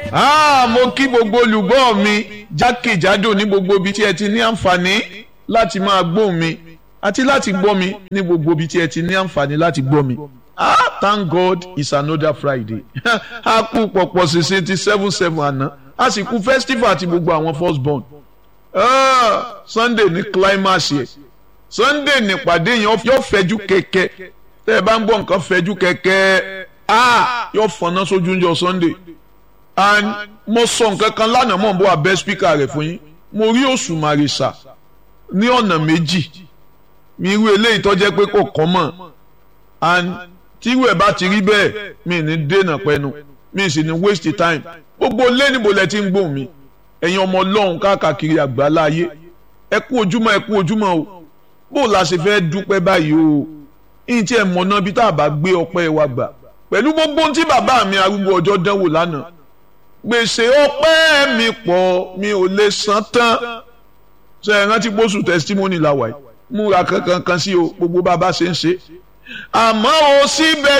Ah, mo kí gbogbo olùgbọ́ mi jákèjádò ní gbogbo ibi tí ẹ ti ní àǹfààní láti máa gbọ́ mi àti láti gbọ́ mi ní gbogbo ibi tí ẹ ti ní àǹfààní láti gbọ́ mi. Ah, thank God it's another Friday. a kú pọ̀pọ̀ ṣẹṣẹ ti seven seven àná a sì kú festival àti gbogbo àwọn first born. Ah, Sunday ní climax yẹ Sunday nípàdé yẹn yóò fẹjú kẹ̀kẹ́ tẹ́ ẹ bá ń gbọ́ nǹkan fẹjú kẹ̀kẹ́ ah yóò fọná sójú oúnjẹ Sunday and mo sọ nǹkan kan lánàá mọ̀ n bọ́ abẹ́ spíkà rẹ̀ fún yín mo rí òṣùmàrè sà ní ọ̀nà méjì mi irú eléyìí tó jẹ́ pé kò kọ́ mọ̀ and tírú ẹ̀ bá ti rí bẹ́ẹ̀ mi ní dènà pẹ́nu mi sì ní waste time gbogbo lé níbo lẹ ti ń gbóhùn mi ẹ̀yin ọmọ ọlọ́run káàkiri àgbáńlá ayé ẹ kú ojúmọ́ ẹ kú ojúmọ́ o bó la ṣe fẹ́ dúpẹ́ báyìí o ìyìn tí ẹ mọ̀ náà bí tá a bá gbé ọpẹ́ wa gbà pẹ̀lú gbogbo ohun tí bàbá mi arúgbó ọjọ́ dánwò lánàá gbèsè ọpẹ́ mi pọ̀ mi ò lè san tán ṣe é rántí pósù testimony la wà yìí múra kankan kan sí o gbogbo bàbá ṣe ń ṣe àmọ́ o síbẹ̀